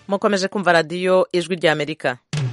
mukomeje kumva radiyo ijwi ry'amerika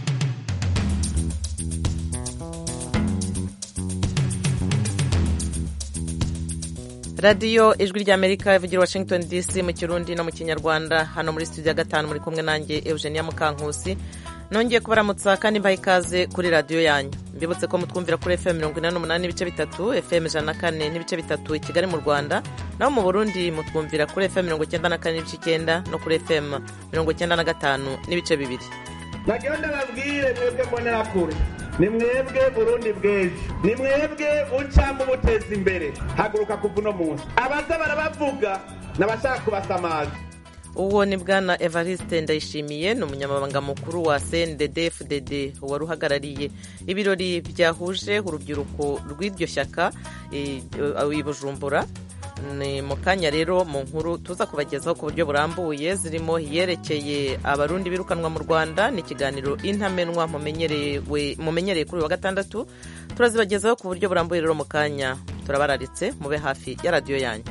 radiyo ijwi ry'amerika ivugira washington dc mu kirundi no mu kinyarwanda hano muri studio ya gatanu muri kumwe nanjye eugenia mukankusi nongeye kubaramutsa kandi mbaha ikaze kuri radiyo yanyu mbibutse ko mutwumvira kuri fm mirongo inani n'umunani n'ibice bitatu fm ijana na kane n'ibice bitatu i kigali mu rwanda naho mu burundi mutwumvira kuri fm mirongo icyenda na kane n'ibice icyenda no kuri fm mirongo icyenda na gatanu n'ibice bibiri nagira ndababwire mwebwe mbonera kure ni mwebwe burundi bw'ejo ni mwebwe buca mubuteza imbere haguruka kuva uno munsi abaza barabavuga n'abashaka kubasamaza uwo ni bwana evariste ndayishimiye ni umunyamabanga mukuru wa cndd fdd wari uhagarariye ibirori byahuje urubyiruko rw'iryo shyaka i bujumbura ni mu kanya rero mu nkuru tuza kubagezaho ku buryo burambuye zirimo yerekeye abarundi birukanwa mu rwanda ni ikiganiro intamenwa mumenyereye kuri uyu wa gatandatu turazibagezaho ku buryo burambuye rero mu kanya turabararitse mube hafi ya radiyo yanyu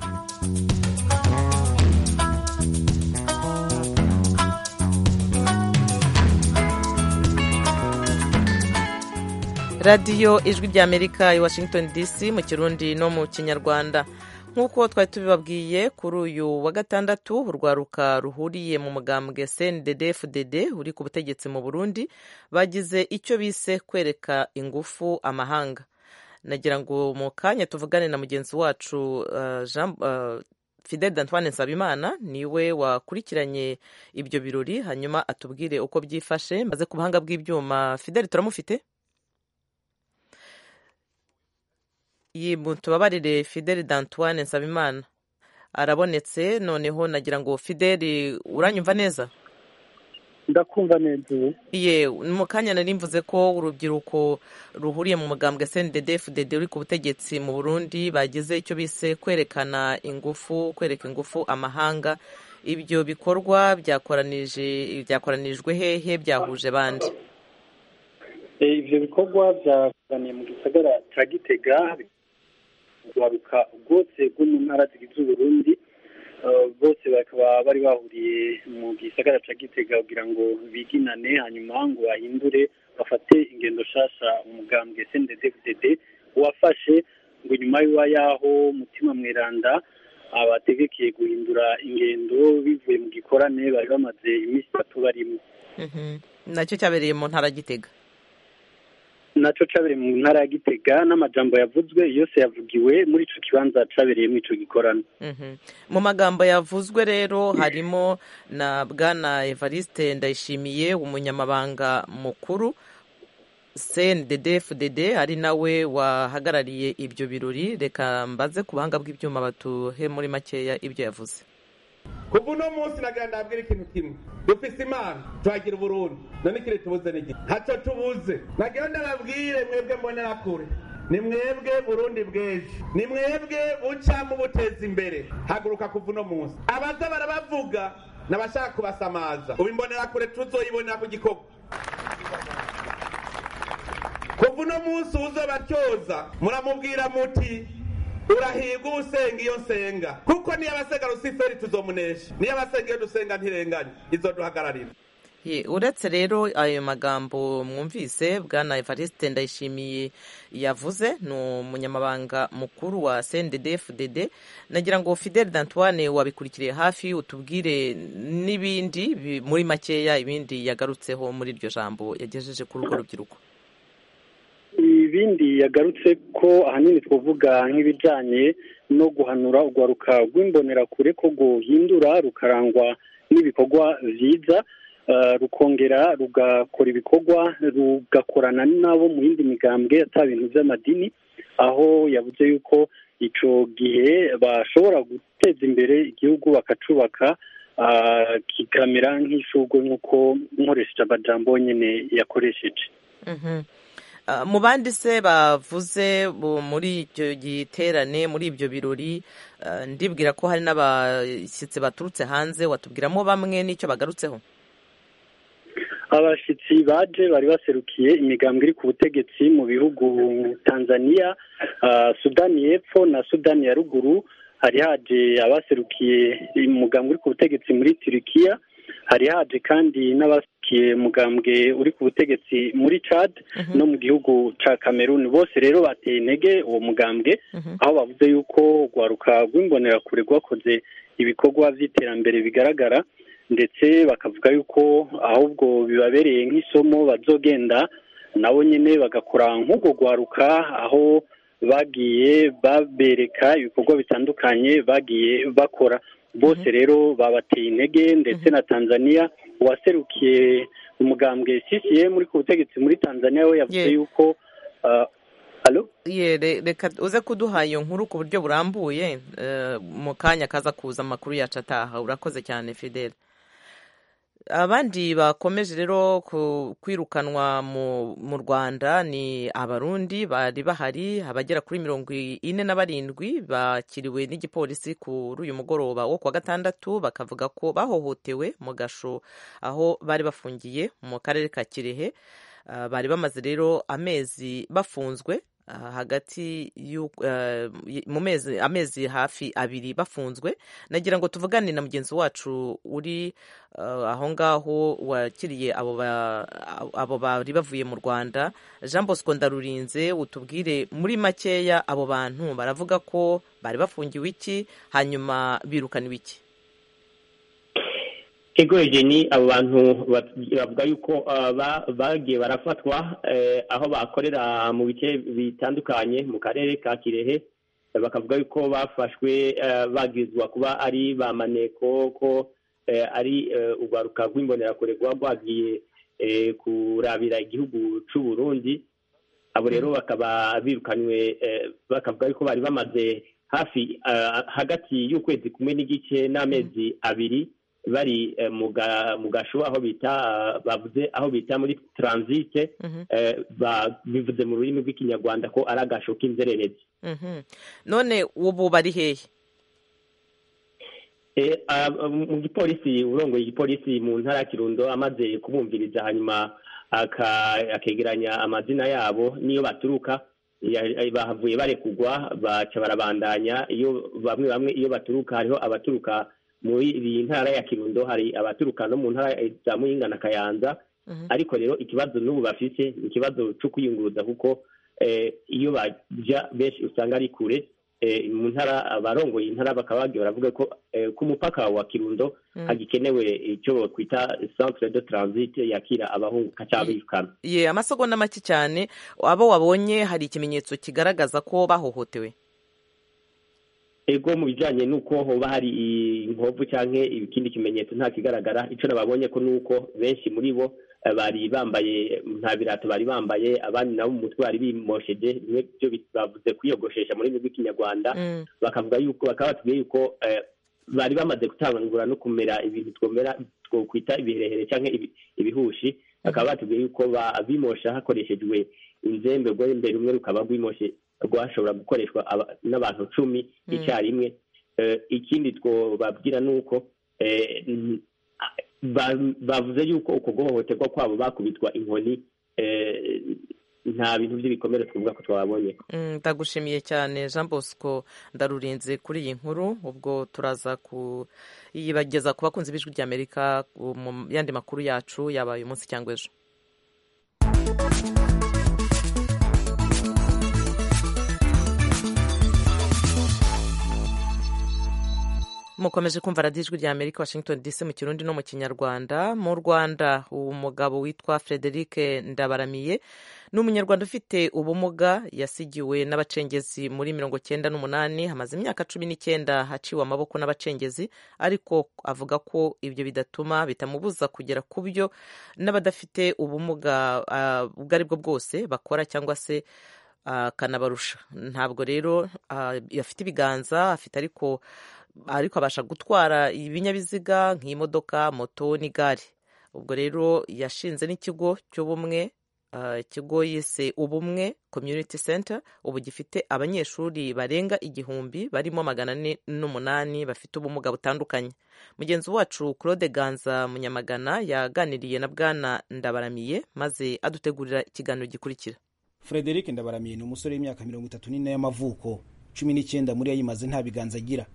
radiyo ijwi ry'amerika i washington dc mu kirundi no mu kinyarwanda nk'uko twari tubibabwiye kuri uyu wa gatandatu urwaruka ruhuriye mu mugambwe cndd fdd uri ku butegetsi mu burundi bagize icyo bise kwereka ingufu amahanga nagira ngo mu kanya tuvugane na mugenzi wacu uh, jean uh, fidel d'antoine nsabimana niwe wakurikiranye ibyo birori hanyuma atubwire uko byifashe maze ku buhanga bw'ibyuma fidel turamufite tubabarire fideli d'antoine nsabimana arabonetse noneho nagira ngo fideli uranyumva neza ndakumva neza ubu iye mu kanya nari mvuze ko urubyiruko ruhuriye mu mugambwe cndd fdd uri ku butegetsi mu burundi bagize icyo bise kwerekana ingufu kwereka ingufu amahanga ibyo bikorwa byakoranijwe hehe byahuje bandi ibyo bikorwa byakoraniye mu gisagara cya gitega urwaruka bwose bwo mu ntara zigize uburundi bose bakaba bari bahuriye mu gisagara cya gitega kugira ngo biginane hanyuma ngo bahindure bafate ingendo nshasha umugambwe cndd wafashe ngo nyuma y'aho mutima mweranda abategekeye guhindura ingendo bivuye mu gikorane bari bamaze iminsi itatu barimo nacyo cyabereye mu ntara gitega nacyo cyabereye mu ntara ya gitega n'amajambo yavuzwe yose yavugiwe muri icyo kibanza cyabereye muri icyo gikorano mu magambo yavuzwe rero harimo na bwana evariste ndayishimiye umunyamabanga mukuru cndd fdd ari nawe wahagarariye ibyo birori reka mbaze ku buhanga bw'ibyuma batuhe muri makeya ibyo yavuze kuva uno munsi nagira ndabwira ikintu kimwe dufise imana tuhagira uburundi none ikiri tubuze n'igihe ntacyo tubuze nagira ndababwire mwebwe mbonera kure ni mwebwe burundi bw'ejo ni mwebwe buca mubuteza imbere haguruka kuva uno munsi abaza barabavuga n'abashaka kubasamaza ubu imbonera kure tuzoyibonera ku gikorwa kuva uno munsi uzobatyoza muramubwira muti urahirwa usenga iyo nsenga kuko niyo abasenga rusiferi tuzomunesha niyo abasenga iyo dusenga ntirenganya izo duhagararira uretse rero ayo magambo mwumvise bwana evariste ndayishimiye yavuze ni umunyamabanga mukuru wa cndd fdd nagira ngo fidel d'antoine wabikurikiriye hafi utubwire n'ibindi muri makeya ibindi yagarutseho muri iryo jambo yagejeje kuri urwo rubyiruko ibindi yagarutse ko ahanini twavuga nk'ibijyanye no guhanura urwaruka rw'imbonerakure ko guhindura rukarangwa n'ibikorwa byiza rukongera rugakora ibikorwa rugakorana n'abo mu yindi migambwe atari ibintu by'amadini aho yavuze yuko icyo gihe bashobora guteza imbere igihugu bakacubaka kikamera nk'ishugwe nk'uko nkoresheje amajambo nyine yakoresheje mu bandi se bavuze muri icyo giterane muri ibyo birori ndibwira ko hari n'abashyitsi baturutse hanze watubwiramo bamwe n'icyo bagarutseho abashyitsi baje bari baserukiye imigambwe iri ku butegetsi mu bihugu tanzania sudani y'epfo na sudani ya ruguru hari haje abaserukiye umugambwe uri ku butegetsi muri turikiya hari haje kandi n'abasikiye mugambwe uri ku butegetsi muri Chad no mu gihugu ca Cameroon bose rero bateye intege uwo mugambwe aho bavuze yuko urwaruka rw'imbonerakure rwakoze ibikorwa by'iterambere bigaragara ndetse bakavuga yuko ahubwo bibabereye nk'isomo bazogenda nabo nyine bagakora nk'urwo rwaruka aho bagiye babereka ibikorwa bitandukanye bagiye bakora bose rero babateye intege ndetse na tanzania uwaserukiye umugambwe CCM uri ku butegetsi muri tanzania we yavuze yuko reka uze kuduha iyo nkuru ku buryo burambuye mu kanya kaza kuza amakuru yacu ataha urakoze cyane fidele abandi bakomeje rero kwirukanwa mu rwanda ni abarundi bari bahari abagera kuri mirongo ine na barindwi bakiriwe n'igipolisi kuri uyu mugoroba wo kuwa gatandatu bakavuga ko bahohotewe mu gasho aho bari bafungiye mu karere ka kirehe bari bamaze rero amezi bafunzwe hagati mu mezi amezi hafi abiri bafunzwe nagira ngo tuvugane na mugenzi wacu uri aho ngaho wakiriye abo bari bavuye mu rwanda jean bosco ndarurinze utubwire muri makeya abo bantu baravuga ko bari bafungiwe iki hanyuma birukaniwe iki ego ni abo bantu bavuga yuko bagiye barafatwa aho bakorera mu bice bitandukanye mu karere ka kirehe bakavuga yuko bafashwe bagizwa kuba ari ba maneko ko ari urwaruka rw'imbonerakure rwaba rwagiye kurabira igihugu cy'u Burundi abo rero bakaba birukanywe bakavuga yuko bari bamaze hafi hagati y'ukwezi kumwe n'igice n'amezi abiri bari mu gasho aho bita bavuze aho bita muri taransite bivuze mu rurimi rw'ikinyarwanda ko ari agasho k'inzererezi none ubu bari hehe mu gipolisi urongoye igipolisi mu ntara ya kirundo amaze kubumviriza hanyuma akegeranya amazina yabo n'iyo baturuka bahavuye barekugwa baca barabandanya iyo bamwe bamwe iyo baturuka hariho abaturuka muri iyi ntara ya kirundo hari abaturuka no mu ntara za muyinga na kayanza ariko rero ikibazo n'ubu bafite ni ikibazo cyo kwiyunguruza kuko iyo bajya benshi usanga ari kure mu ntara abarongoye intara bakaba bagiye baravuga ko ku mupaka wa kirundo hagikenewe icyo twita centre de transit yakira abahunguka cyangwa abirukana ye amasegonda make cyane abo wabonye hari ikimenyetso kigaragaza ko bahohotewe ego mu bijyanye n'uko hoba hari inkovu cyangwa ikindi kimenyetso nta kigaragara icyo nababonye ko ni uko benshi muri bo bari bambaye nta birato bari bambaye abandi nabo mu mutwe bari bimosheje bimwe byo bavuze kwiyogoshesha muri rurimi rw'ikinyarwanda bakavuga yuko bakaba batubwiye yuko bari bamaze gutangura no kumera ibintu twomera twokwita ibiherehere cyangwa ibihushi bakaba batubwiye yuko bimosha hakoreshejwe inzembe rwo imbere rumwe rukaba rwimoshe rwashobora gukoreshwa n'abantu cumi icyarimwe ikindi twababwira ni uko bavuze yuko uko guhohoterwa kwabo bakubitwa inkoni nta bintu by'ibikomere twavuga ko twabonye ndagushimiye cyane jean bosco ndarurinze kuri iyi nkuru ubwo turaza kuyibageza ku bakunzi b'ijwi ry'amerika mu yandi makuru yacu yaba uyu munsi cyangwa ejo mukomeje kumva radiyo ijwi rya amerika washington dc mu kirundi no mu kinyarwanda mu rwanda umugabo witwa frederic ndabaramiye ni umunyarwanda ufite ubumuga yasigiwe n'abacengezi muri mirongo cyenda n'umunani hamaze imyaka cumi n'icyenda haciwe amaboko n'abacengezi ariko avuga ko ibyo bidatuma bitamubuza kugera ku byo n'abadafite ubumuga ubwo ari bwo bwose bakora cyangwa se akanabarusha ntabwo rero afite ibiganza afite ariko ariko abasha gutwara ibinyabiziga nk'imodoka moto n'igare ubwo rero yashinze n'ikigo cy'ubumwe ikigo yise ubumwe community center ubu gifite abanyeshuri barenga igihumbi barimo magana ane n'umunani bafite ubumuga butandukanye mugenzi wacu claude ganza munyamagana yaganiriye na bwana ndabaramiye maze adutegurira ikiganiro gikurikira frederic ndabaramiye ni umusore w'imyaka mirongo itatu n'ine y'amavuko cumi n'icyenda muri yo ayimaze nta biganza agira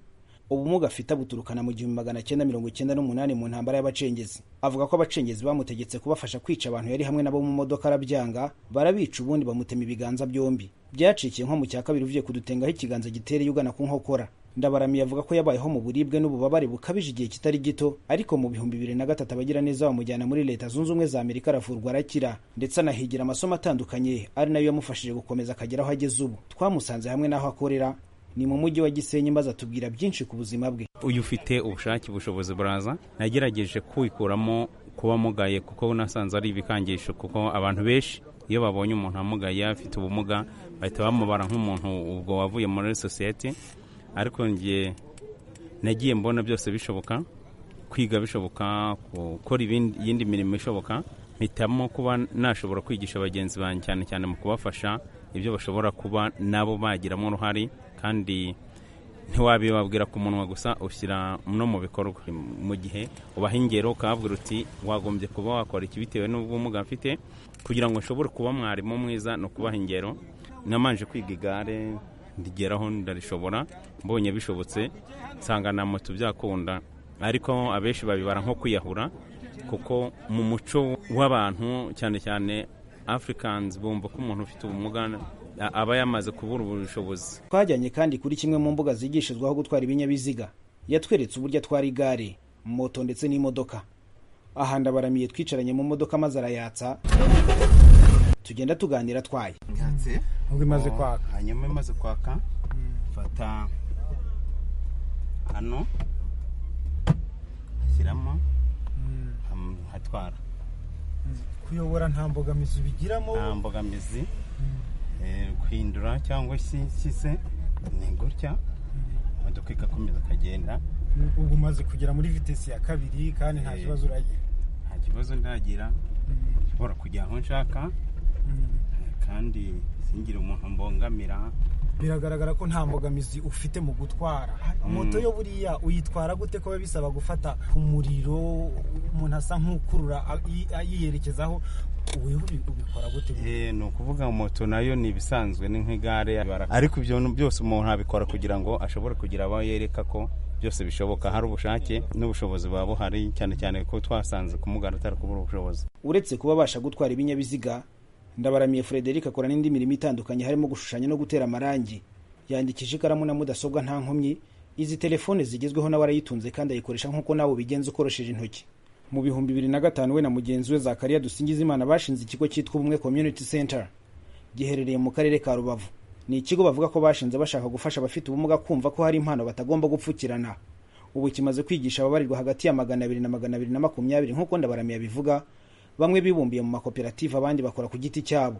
ubumuga afite abuturukana mu gihumbi magana cyenda mirongo icyenda n'umunani mu ntambara y'abacengezi avuga ko abacengezi bamutegetse kubafasha kwica abantu yari hamwe nabo mu modoka arabyanga barabica ubundi bamutema ibiganza byombi byacikiye nko mu cya kabiri uvuye kudutengaho ikiganza gitereye ugana ku nkokora ndabaramiye avuga ko yabayeho mu buribwe n'ububabare bukabije igihe kitari gito ariko mu bihumbi bibiri na gatatu abagira neza bamujyana muri leta zunze ubumwe za amerika aravurwa arakira ndetse anahigira amasomo atandukanye ari nayo yamufashije gukomeza akagera aho ageze ubu twamusanze hamwe n'aho akorera ni mu mujyi wa gisenyi maze atubwira byinshi ku buzima bwe uyu ufite ubushake ubushobozi buraza nagerageje kwikuramo kuba mugaye kuko nasanze ari ibikangisho kuko abantu benshi iyo babonye umuntu amugaye afite ubumuga bahita bamubara nk'umuntu ubwo wavuye muri sosiyete ariko ngiye nagiye mbona byose bishoboka kwiga bishoboka gukora iyindi mirimo ishoboka mpitamo kuba nashobora kwigisha bagenzi banjye cyane cyane mu kubafasha ibyo bashobora kuba nabo bagiramo uruhare kandi ntiwabibabwira ku munwa gusa ushyira no mu bikorwa mu gihe ubaha ingero ukababwira uti wagombye kuba wakora iki bitewe n'ubumuga mfite kugira ngo nshobore kuba mwarimu mwiza ni ukubaha ingero namanje kwiga igare ndigeraho ndarishobora mbonye bishobotse nsanga na moto byakunda ariko abenshi babibara nko kwiyahura kuko mu muco w'abantu cyane cyane afurikanizi bumva ko umuntu ufite ubumuga aba yamaze kubura ubushobozi twajyanye kandi kuri kimwe mu mbuga zigishirizwaho gutwara ibinyabiziga yatweretse uburyo atwara igare moto ndetse n'imodoka aha ndabaramiye twicaranye mu modoka maze arayatsa tugenda tuganira atwaye ubwo imaze kwaka hanyuma imaze kwaka fata hano ashyiramo hatwara kuyobora nta mbogamizi ubigiramo nta mbogamizi guhindura cyangwa se se ni gutya imodoka igakomeza ikagenda ubu umaze kugera muri vitesi ya kabiri kandi nta kibazo uragira nta kibazo ndagira nshobora kujya aho nshaka kandi singire umuntu mbongamira biragaragara ko nta mbogamizi ufite mu gutwara moto yo buriya uyitwara gute ko biba bisaba gufata umuriro umuntu asa nk'ukurura yiyerekezaho ubikora gute ni ukuvuga moto nayo ni ibisanzwe ni nk'igare ariko ibyo byose umuntu abikora kugira ngo ashobore kugira abo yereka ko byose bishoboka hari ubushake n'ubushobozi buba buhari cyane cyane ko twasanze kumugana atari kubura ubushobozi uretse kuba abasha gutwara ibinyabiziga ndabaramiye frederic akora n'indi mirimo itandukanye harimo gushushanya no gutera amarangi yandikisha ikaramu na mudasobwa nta nkomyi izi telefone zigezweho nawe arayitunze kandi ayikoresha nk'uko nawe ubigenza ukoresheje intoki mu bihumbi bibiri na gatanu we na mugenzi we zakariya dusingizimana bashinze ikigo cyitwa ubumwe community center giherereye mu karere ka rubavu ni ikigo bavuga ko bashinze bashaka gufasha abafite ubumuga kumva ko hari impano batagomba gupfukirana ubu kimaze kwigisha ababarirwa hagati ya magana abiri na magana abiri na makumyabiri nk'uko ndabaramiye abivuga bamwe bibumbiye mu makoperative abandi bakora ku giti cyabo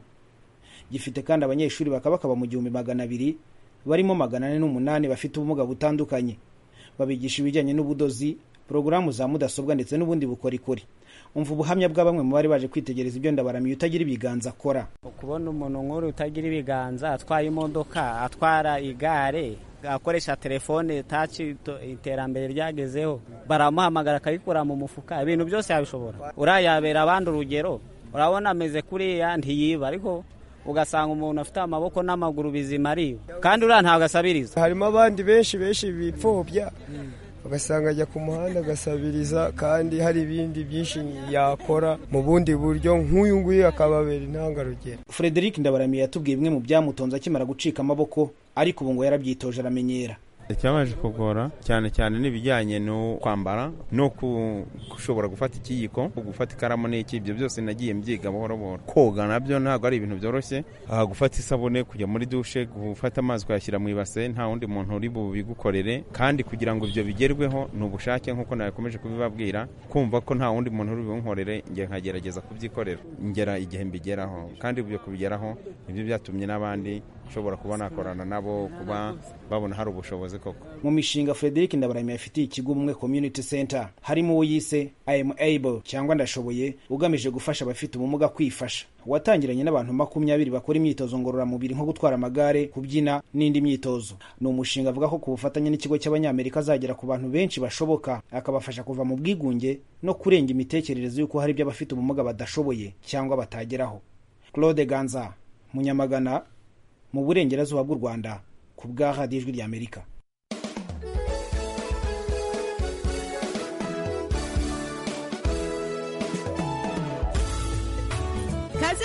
gifite kandi abanyeshuri bakaba bakaba mu gihumbi magana abiri barimo magana ane n'umunani bafite ubumuga butandukanye babigisha ibijyanye n'ubudozi porogaramu za mudasobwa ndetse n'ubundi bukorikori umva ubuhamya bwa bamwe mu bari baje kwitegereza ibyo ndabaramiye utagira ibiganza akora ukubona umuntu nk'uru utagira ibiganza atwaye imodoka atwara igare akoresha telefone taci iterambere ryagezeho baramuhamagara akayikura mu mufuka ibintu byose yabishobora urayabera abandi urugero urabona ameze kuriya ntiyiba ariko ugasanga umuntu afite amaboko n'amaguru bizima ariwe kandi uriya ntabwo asabiriza harimo abandi benshi benshi bipfobya ugasanga ajya ku muhanda agasabiriza kandi hari ibindi byinshi yakora mu bundi buryo nk'uyu nguyu akababera intangarugero frederic ndabaramiye yatubwiye bimwe mu byamutonze akimara gucika amaboko ariko ubu ngo yarabyitoje aramenyera icyabaje kugora cyane cyane n'ibijyanye no kwambara no gushobora gufata ikiyiko gufata ikaramu n'iki ibyo byose nagiye mbyiga buhoro buhoro koga nabyo ntabwo ari ibintu byoroshye gufata isabune kujya muri dushe gufata amazi ukayashyira mu ibase nta wundi muntu uri bubigukorere kandi kugira ngo ibyo bigerweho ni ubushake nk'uko nakomeje kubibabwira kumva ko nta wundi muntu uri bubunkorere njye nkagerageza kubyikorera ngera igihe mbigeraho kandi ibyo kubigeraho nibyo byatumye n'abandi nshobora kuba nakorana nabo kuba babona hari ubushobozi koko mu mishinga frederic ndabaramiye afitiye ikigo umwe community center harimo uwo yise i am able cyangwa ndashoboye ugamije gufasha abafite ubumuga kwifasha watangiranye n'abantu makumyabiri bakora imyitozo ngororamubiri nko gutwara amagare kubyina n'indi myitozo ni umushinga avuga ko ku bufatanye n'ikigo cy'abanyamerika azagera ku bantu benshi bashoboka akabafasha kuva mu bwigunge no kurenga imitekerereze y'uko hari ibyo abafite ubumuga badashoboye cyangwa batageraho claude ganza munyamagana mu burengerazuba bw'u rwanda ku bwa radiyo ijwi ry'amerika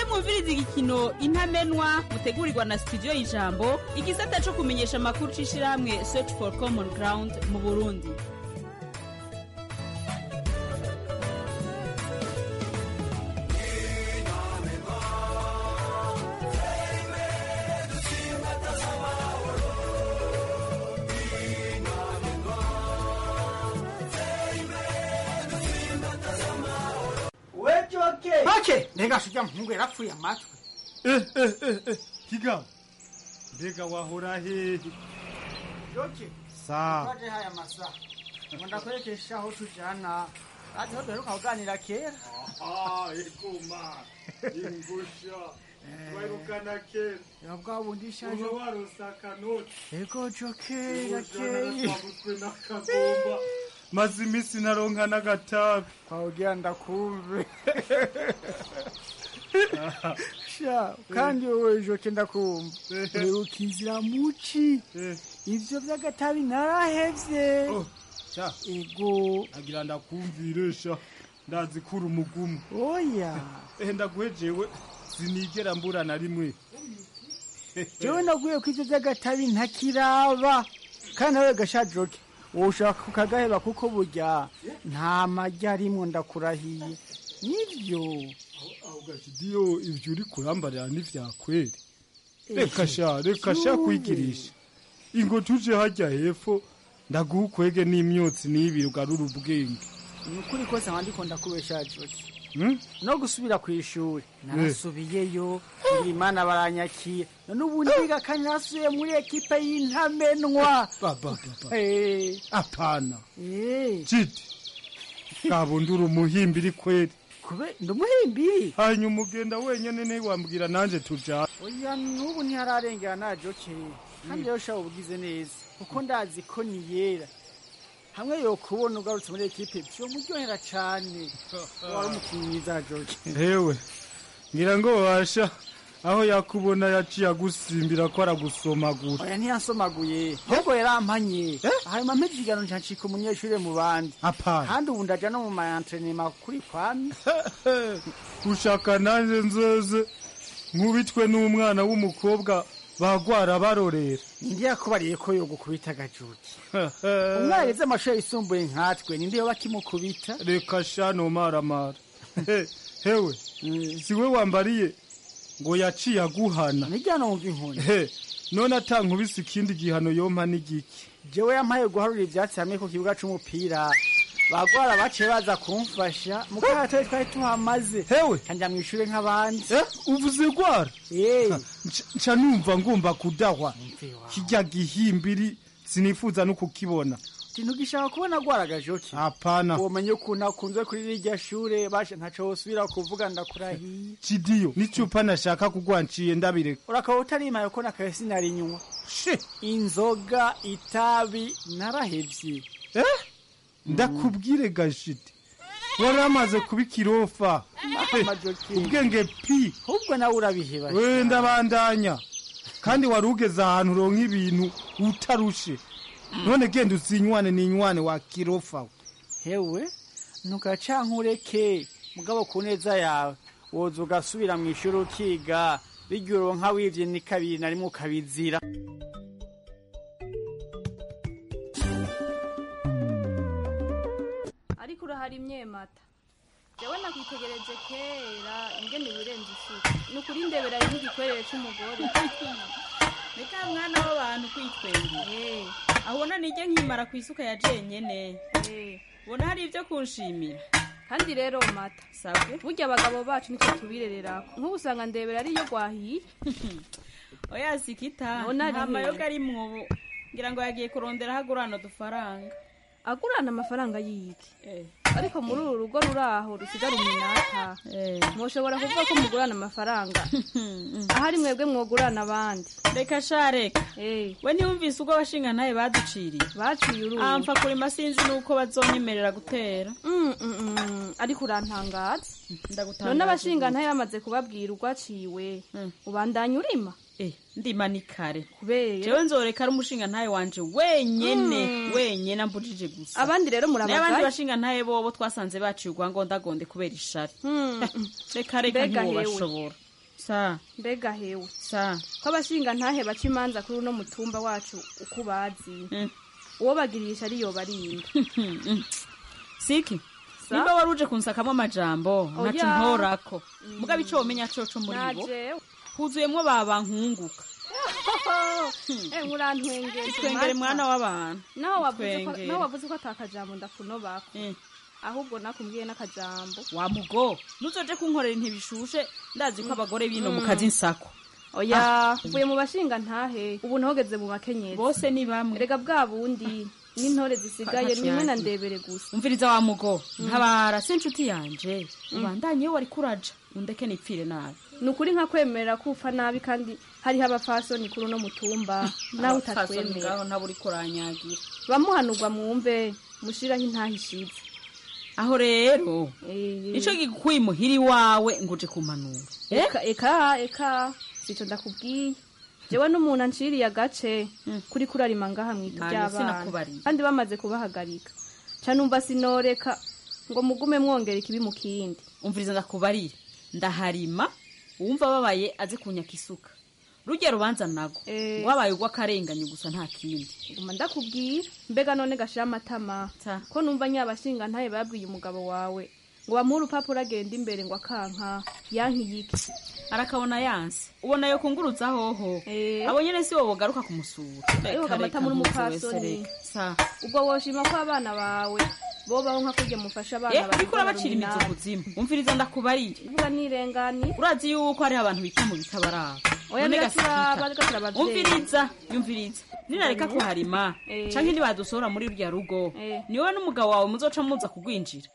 mwumviriza igikino intamenwa mutegurirwa na studio y'ijambo igisata cyo kumenyesha amakuru c'ishirahamwe search for common ground mu burundi wejoke make mbega shujya muhungu yarapfuye amatwi kiga mbega wahora hehe joke Sawa. twaje haya masaha ngo ndakwerekesha aho tujana azi aho duheruka kuganira kera Ah, ekoma ingusha wairukana kera ya bwa bundi ishaje uba waronse akanoti ego joke ujana gakeye twabuzwe n'akagomba maze iminsi naronka n'agatabi twawugira ndakumve sha kandi wowe joke ndakumva uheruka inzira muci ivyo vy'agatabi narahevye sha ego agira ndakumvire sha ndazi kuri umugumu oya ehe ndaguhejewe sinigera mbura na rimwe jewe naguye ko ivyo vy'agatabi ntakiraba kandi nawe gasha joke wowe ushaka kukagaheba kuko burya nta majya arimwo ndakurahiye nivyo aho gashidiyo ivyo uri kurambarira n'ivyakweri Eh, reka sha reka sha Zuwe. kwigirisha ingo tuje hajya hepfo ndaguha ukwege n'imyotsi n'ibiri ugarura ubwenge ni ukuri kose nkaba ndiko ndakubesha joke Hmm? no gusubira ku ishuri narasubiyeyo ngira imana baranyakira none ubu ndiga kandi nasubiye muri ekipe y'intamenwa baba baba Eh, apana eh, jidi kabundura umuhimbiri kweri kube ndumuhimbiri hanyuma ugenda wenyene ntiwambwira nanje tujana oya n'ubu ntihararengera na joke kandi rero shaba ubugize neza kuko ndazi ko ni yera hamwe yokubona ugarutse muri ekipe vyomuryohera cane wari umukinnyi mwiza joke hewe ngira ngo washa aho yakubona yaciye agusimbira ko aragusomagura oya ntiyansomaguye ahubwo yarampanye hanyuma mpeze ikiganiro ncancika umunyeshuri mu bandi apana kandi ubu ndaja no mu maentrenema kuri kwami ushaka nanje nzoze nkubitwe n'umwana w'umukobwa bagwara barorera ninde yakubariye ko yogukubita agajuki umwana yize amashuri yisumbuye nkatwe ninde yoba akimukubita reka sha nomaramara He- hewe siwe wambariye ngo yaciye aguhana nijya numva inkoni he none atankubise ikindi gihano yompa n'igiki jewe yampaye guharura ivyatsi hamwe ku kibuga c'umupira bagwara baciye baza kumfasha mukagatoye twari tuhamaze hewe kanja mw'ishure nk'abandi uvuze gwara Eh, Nca- nca numva ngomba kudahwa kirya gihimbiri sinifuza no kukibona ntugishaka kubona gwaraga joki hapana womenye ukuntu akunzwe kuri rirya shure bashe ntaco wosubira kuvuga ndakurahiye cidiyo n'icupa nashaka kugwanciye ndabireka urakaba utarimaye ko nakaye sinarinywa inzoga itabi narahevye eh ndakubwire gashiti wari amaze kuba ikirofa Majoki. ubwenge pi ahubwo nawe urabiheba we ndabandanya kandi wari ugeze ahantu uronka ibintu utarushe none genda usinywane n'inywane wa kirofa we. hewe ntugacankureke mugabo ku neza yawe woza ugasubira mu ishuri ukiga birya uronka wivye ni kabiri na rimwe ukabizira ariko urahari imyemata jewe nakwitegereje kera ingene wirenze isuku ni ukuri ndebera ari nk'igikwerere c'umugore reka mwana w'abantu kwitwengera aho ubona nijye nkimara ku isuka ya jenyene ubona hari ibyo kunshimira kandi rero mata sabwe burya abagabo bacu nicyo tubirererako nk'ubu usanga ndebera ariyo gwahiye oya sikita None ari nta he? mayoga ari mwobo ngira ngo yagiye kurondera aho agurana udufaranga agurana amafaranga yiki ariko muri uru rugo ruri aho rusigara iminata mwoshobora kuvuga ko mugurana amafaranga ahari mwebwe mwogurana abandi reka sha reka we ntiyumvise ubwo abashinga ntaye baduciriye baciye uruzi amfa kurima sinzi nuko bazonyemerera gutera ariko urantangaza ndagutangaza none abashinga ntaye bamaze kubabwira urwaciwe ubandanya urima ndima ni kare kubera jewe nzoreka ari umushinga ntaye wanje wenyene Mm. wenyene ambujije gusa abandi rero murabagaye? n'abandi bashinga ntaye bobo twasanze baciye urwangondagonde kubera ishari reka reka Mbega hewe. ntiwobashobora sa mbega hewe sa ko abashinga ntahe baca imanza kuri uno mutumba wacu uko ubazi uwo bagirisha ariyo barinda siki Sa? nimba wari uje kunsakamwo amajambo Oya. ntaco ntorako mugabo ico womenya coco muri bo najewe huzuyemwo babankunguka eh murantwengere twengere mwana w'abantu naho wavuze ko Twengere. naho wavuze ko atakajambo ndakunobako ahubwo nakumbwiye n'akajambo wa mugo nuzoje kunkorera intibishushe ndazi ko abagore bino mu kazi nsako oya uvuye mu bashinga ntahe ubu ntogeze mu bakenyezi bose ni bamwe rega bwa bundi n'intore zisigaye Ntaco nimwe na yagira. ndebere gusa umviriza wa mugo Mm. ntabara si inshuti yanje Mm. ubandanye iyo wari kuraja undeke nipfire nabi ni ukuri nka kwemerera ko upfa nabi kandi hariho abafasoni kuri uno mutumba nawe utatwemera ngaho ntabwo uri kuranyagira bamuhanurwa mwumve mushiraho intahishize aho rero ico gikuye muhiri wawe ngo uje kumanura eka eka eka sico ndakubwiye jewe n'umuntu anciriye agace kuri kurarima ngaha mwita Ntayo ry'abana sinakubariye. kandi bamaze kubahagarika ca numva sinoreka ngo mugume mwongera ikibi mu kindi umviriza ndakubarire ndaharima uwumva babaye aze kunyaka isuka rujya rubanza nago Eh. wabaye ugw'akarenganyo gusa nta kindi guma ndakubwira mbega none gashira amatama ko numva nyabashinga ntaye babwiye umugabo wawe ngo bamuhe urupapuro agenda imbere ngo akanka yankiyike arakabona yanse ubona yo kunguruza hoho abo nyene si wowe ugaruka kumusura Ariko Reka, amata reka, muri mpuze wese, umupfasoni reka. Sa. ubwo woshima ko abana bawe bobaho nka kurya mufasha abana Eh, bawe uriko urabacira imizo kuzimu umviriza ndakubarire vuga nirengani urazi yuko hariho abantu bita mu bitabaraba Oya, None biraturaba, gasikika. bigaturaba abavyeyi. umviriza yumviriza ninareka kuharima Eh. canke nibadusohora muri rurya rugo Eh. niwe n'umugabo wawe muzoca muza kugwinjira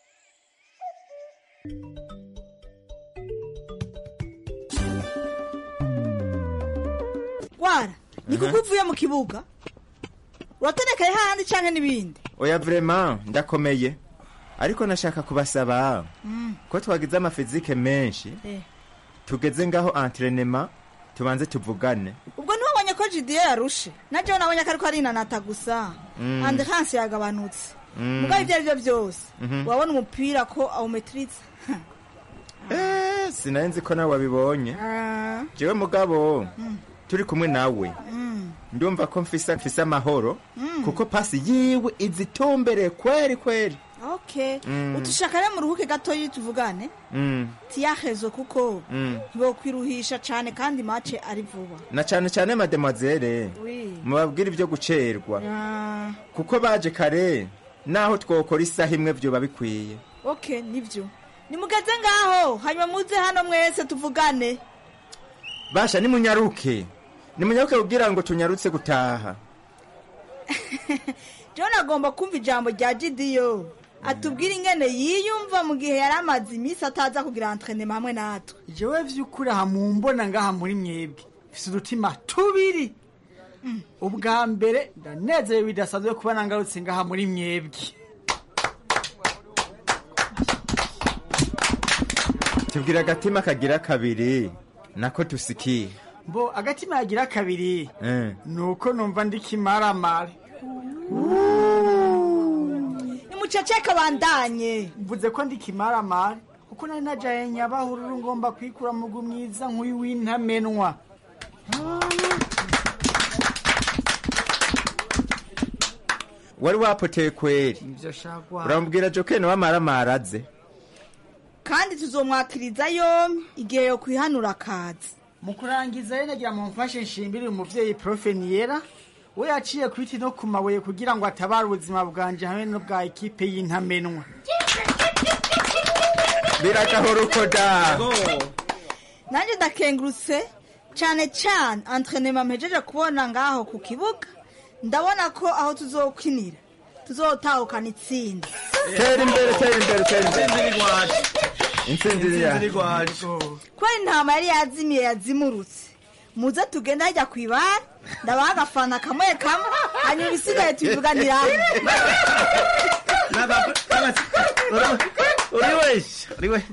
wara ni kuko uvuye mu kibuga uratonekaye hahandi canke n'ibindi oya vrema ndakomeye ariko nashaka kubasaba Mm. ko twagize amafizike menshi Eh. tugeze ngaho entrenema tubanze tuvugane ubwo ntiwabonye ko jidiyo yarushe na jewe nabonye ko ariko arinanata gusa Mm. andekansi yagabanutse Mm. mugabo ibyo ari byo byose Mhm. wabona umupira ko awumetiriza Eh, sinari nzi ko nawe wabibonye jewe mugabo turi kumwe nawe ndumva ko mfisa mfise amahoro Mm. kuko pasi yiwe izitombereye kweri kweri okay Mm. utushaka rero muruhuke gatoyi tuvugane Mm, tiyahezo kuko mm. ntibokwiruhisha cane kandi mace ari vuba na cane cane mademoiselle Oui. mubabwire ibyo gucerwa Ah, kuko baje kare naho twokora isaha imwe vyoba bikwiye okay nivyo nimugeze ngaho hanyuma muze hano mwese tuvugane basha nimunyaruke nimunyaruke kugira ngo tunyarutse gutaha john agomba kumva ijambo rya gidiyo atubwire ingene yiyumva mu gihe yari amaze iminsi ataza kugira entrenema hamwe natwe jewe vy'ukuri aha mumbona ngaha muri mwebwe mfise udutima tubiri ubwa mbere ndanezerewe bidasanzwe kuba nangarutse ngaha muri mwebwe tubwira agatima kagira kabiri nako tusikiye mbo agatima yagira kabiri Eh. nuko numva ndikimaramare nimuceceke bandanye mvuze ko ndikimaramare kuko nari najaye nyabahururu ngomba kwikura mugu mwiza nk'uyu w'intamenwa wari wapoteye kweri ivyo shagwa urambwira jokeni wamaramara aze kandi tuzomwakiriza yombi igihe yo kwihanura akazi mu kurangiza rero nagira mu mfashe nshimire uyu muvyeyi profe niyera we yaciye ku biti no ku mabuye kugira ngo atabare ubuzima bwanje hamwe n'ubwa ekipe y'intamenwa biragahora uko da nanjye ndakengurutse cyane cyane entrenema mpejeje kubona ngaho ku kibuga ndabona ko aho tuzokinira tuzotahukana itsinda tera imbere tera imbere tera imbere intsinzi iri yacu kubera intama yari yazimiye yazimurutse muze tugende hajya ku ibara ndabaha agafana kamwe kamwe hanyuma ibisigaye tubivuganira uri wese uri we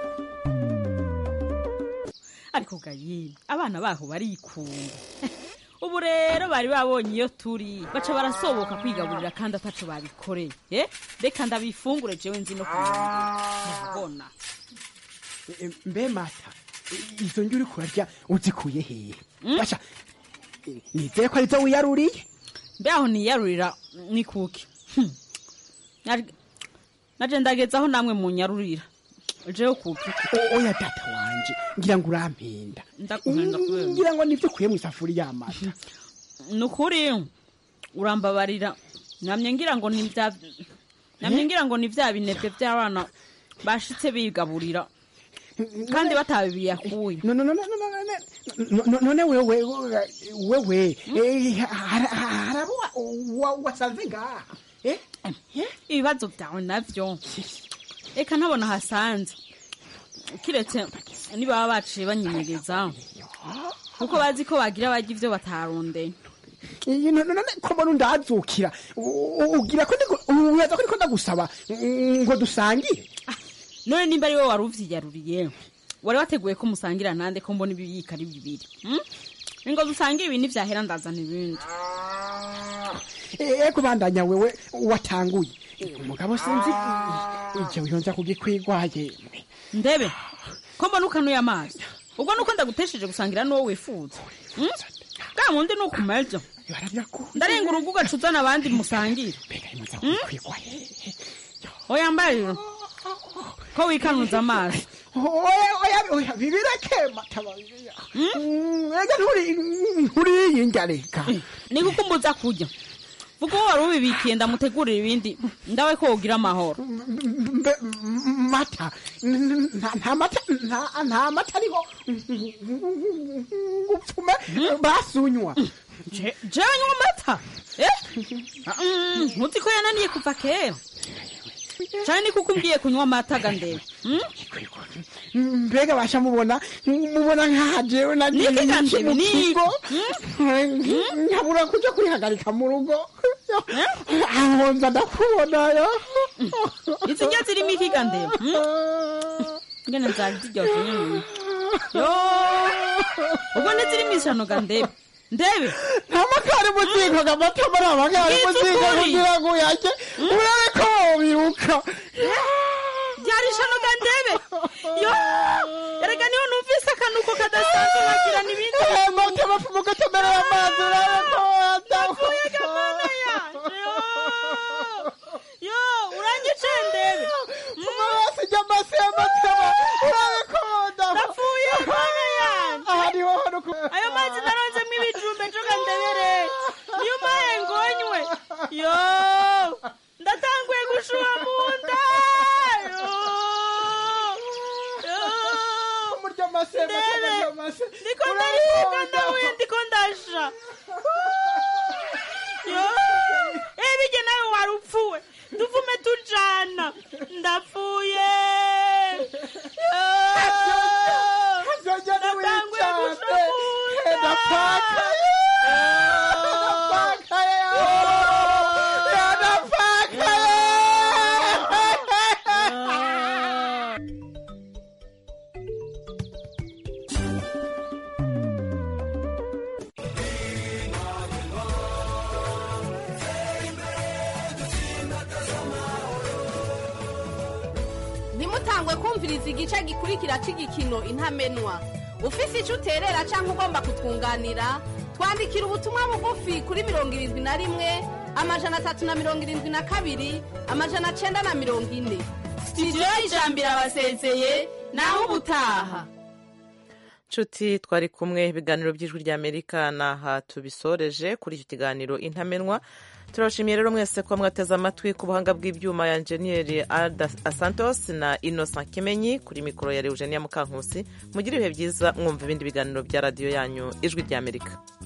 ariko gayi abana baho barikunda ubu rero bari babonye iyo turi baca barasoboka kwigaburira kandi ataco babikoreye eh? reka ndabifungure jewe nzi no kubona E, mbe mata i- izo njya uri kurarya uzikuye hehe basha e, nizeye ko arizo wiyaruriye mbe aho niyarurira ni kuki Hmm. Nari- naje ndageze aho namwe munyarurira jewe kuki O- oya data wanje ngira ngo urampenda Ndakumpenda kubera. ngira ngo nivyo ukuye mu isafuriya y'amata ni ukuri urambabarira namye ngira ngo ni bya namye ngira ngo ni bya binebwe by'abana bashitse bigaburira kandi batabiyakuye No- no- no- no- no- no- no- no- none wewe wewe eh, har- har- harabo wa- wa- wasanze ngaha eh? ibibazo byawe navyo reka ntabona hasanze kiretse nibaba baciye banyenyegeza kuko bazi ko bagira barya ivyo batarondeye Iyi no- no- none ko mbona undazukira U- u- ugira ko ndigo- uraza ko ndiko ndagusaba mm, ngo dusangire none nimba ari wowe wari uvyiyaruriye wari wateguye ko musangira nande ko mbona ibiyika ari bibiri hmm? ngo dusangire ibi ntivyahera ndazana ibindi ego bandanya wewe watanguye umugabo sinzi jewe yonza kugikwigwaye ndebe ko mbona ukanuye amazi ubwo nuko ndagutesheje gusangira n'uwo wifuza Hmm? bwa mundi ni ukumeza ndarenga urugo ugacuzana abandi musangire Hmm? oya mbariro ko wikanuza amazi oya oya oya bibireke matababiya ega nturi nturiyinja reka ni kuko umbuza kurya vuga uwo wari ubibikiye ndamutegurira ibindi ndawe ko wogira amahoro Mbe- m- mata N- nta nta mata nta- nta mata ariho gupfume basunywa jewe nywa amata Eh? Mm, ntuzi ko yananiye kuva kera cyane ni kuko umbwiye kunywa amata ga ndebe Hmm? mbega basha mubona mubona nkaha jewe nagiye Niki ga iki ndebe, mu niki? kigo nkabura kuja kwihagarika mu rugo aho nza ndakubonayo izi njya zirimo iki ga ndebe Hmm? ngene zari ziryoshye nyine yo ubwo ntizirimo ishano ga ndebe ndebe nta makari muziko gamata muri amakari Ngize muziko ukuri. kugira ngo uyajye urabe ko wobiruka byari ishano ga ndebe yo erega niho numvise akanuko kadasanzwe nkagira n'ibindi mata bapfumu gutomerera amazi urabe ko Napfuye ga mana yanje yo yo urangice ndebe amaraso ijya amase y'amataba urabe ko napfuye mana yanje aha niho hano ku ayo mazi naronzemo ibijumbe njoga ndebere niyo umpaye ngonywe yo ndatanguye gushuha mu nda yo yo murya amase ndebe ndiko ndaribwa ndahuye ndiko ndasha yo eh bige nawe wari upfuwe tuvume tujana ndapfuye yo ndatanguye gushuha mu nda ntimutangwe kumviriza igice gikurikira cy'igikino intamenwa ufise icyo uterera cyangwa ugomba kutwunganira twandikira ubutumwa bugufi kuri mirongo irindwi na rimwe amajana atatu na mirongo irindwi na kabiri amajana cyenda na mirongo ine sitidiyo y'ijambo irabasezeye naho ubutaha nshuti twari kumwe ibiganiro by'ijwi ry'amerika ni aha tubisoreje kuri icyo kiganiro intamenwa turabashimiye rero mwese kuba mwateze amatwi ku buhanga bw'ibyuma ya enjeniyeri Alda asantos na innocent kimenyi kuri mikoro ya eugenia mukankusi mugire ibihe byiza mwumva ibindi biganiro bya radiyo yanyu ijwi ry'amerika